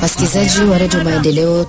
Wasikilizaji wa redio Maendeleo,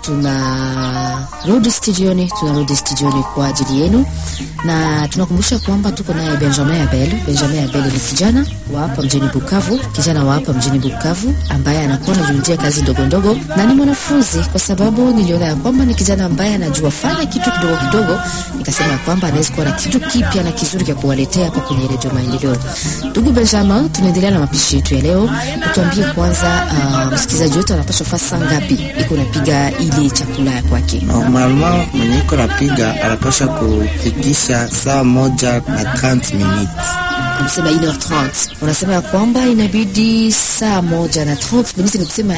tunarudi studioni, tunarudi studioni kwa ajili yenu, na tunakumbusha kwamba tuko naye Benjamin Abel. Benjamin Abel ni kijana wa hapa mjini Bukavu, kijana wa hapa mjini Bukavu ambaye anakuwa anajiundia kazi ndogo ndogo, na ni mwanafunzi, kwa sababu niliona ya kwamba ni kijana ambaye anajua fanya kitu kidogo kidogo, nikasema ya kwamba anaweza kuwa na kitu kipya na kizuri cha kuwaletea hapa kwenye redio Maendeleo. Ndugu Benjamin, tunaendelea na mapishi yetu ya leo. Tuambie kwanza, uh, msikilizaji wetu anapaswa faa saa ngapi iko napiga ile chakula ya kwake? Normalement mwenye iko napiga anapasha kufikisha saa moja na 30 minutes. Unasema 1h30 unasema ya kwamba inabidi saa moja na 30 minutes, ni kusema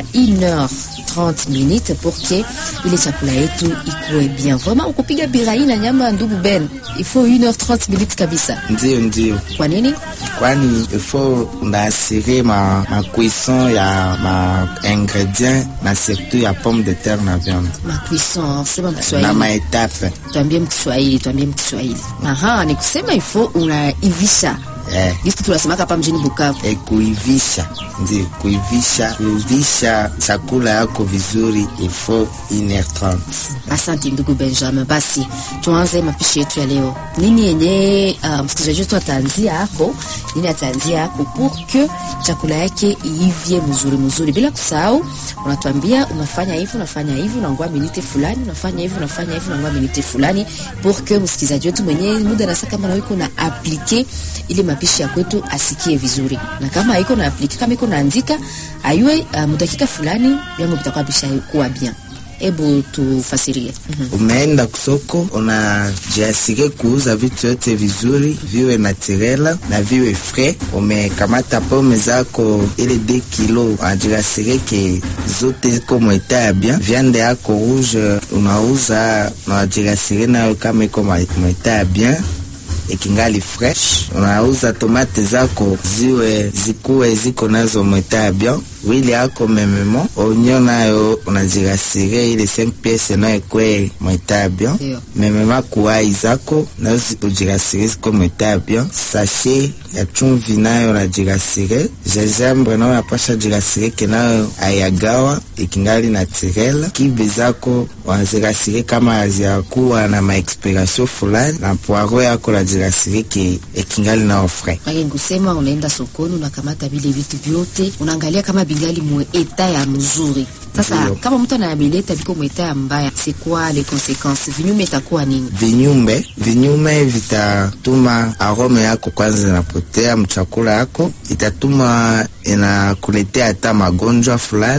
1h30 minutes pour que ile chakula yetu ikuwe bien. Vraiment ukupiga birai na nyama, ndugu Ben, il faut 1h30 minutes kabisa. Ndio, ndio, Kwa nini? kwani ifo unaasire ma, ma cuisson ya ma ingredient na surtout ya pomme de terre na viande Ma cuisson, sema na Mkiswahili. maetape Tuambie Mkiswahili, tuambie Mkiswahili. Aha, ni kusema il faut unaivisha. eh. Gisi tunasemaka hapa mjini Bukavu. E, kuivisha ndio kuivisha kuivisha chakula yako vizuri ifo 1h30 Asante ndugu Benjamin. Basi tuanze mapishi yetu ya leo. Nini yenye uh, msikilizaji wetu ataanzia hapo, nini ataanzia hapo pour que chakula yake iivye mzuri mzuri, bila kusahau unatuambia unafanya hivi unafanya hivi unangoa minute fulani, unafanya hivi unafanya hivi unangoa minute fulani, pour que msikilizaji wetu mwenyewe muda nasa kama na iko na aplike ile mapishi ya kwetu asikie vizuri, na kama iko na aplike kama iko naandika ayue uh, mudakika fulani vyango vitakuwa vishakuwa bien. Hebu tufasirie. Mhm. umeenda kusoko unajiasire kuuza vitu yote vizuri viwe naturela na viwe frais. Umekamata pome zako ile de kilo unajiasire ke zote ziko mweta ya bien. Viande yako rouge unauza unajiasire nayo kama iko mwa- mweta ya bien ikingali fresh. Unauza tomate zako ziwe zikuwe ziko nazo mweta ya bien wili yako mememo onyo nayo unazirasire ile 5 piece nayo kwe mweta ya bien Ndio. memema kuwai zako nazo ujirasire ziko mweta ya bien sachet ya chumvi nayo unajirasire gingembre nayo napasha jirasire ke nayo ayagawa ikingali naturel kibe zako wanazirasire kama haziyakuwa na maexpiration fulani na poiro yako najirasire ke ikingali nao frais Mage kusema unaenda sokoni unakamata vile vitu vyote unaangalia kama bingali mwe eta ya mzuri. Sasa Ndio. kama mtu anabileta viko mwe eta ya mbaya, c'est quoi les conséquences? Vinyume itakuwa nini? vinyume vinyume vitatuma arome yako kwanza inapotea mchakula yako, itatuma inakuletea hata magonjwa fulani.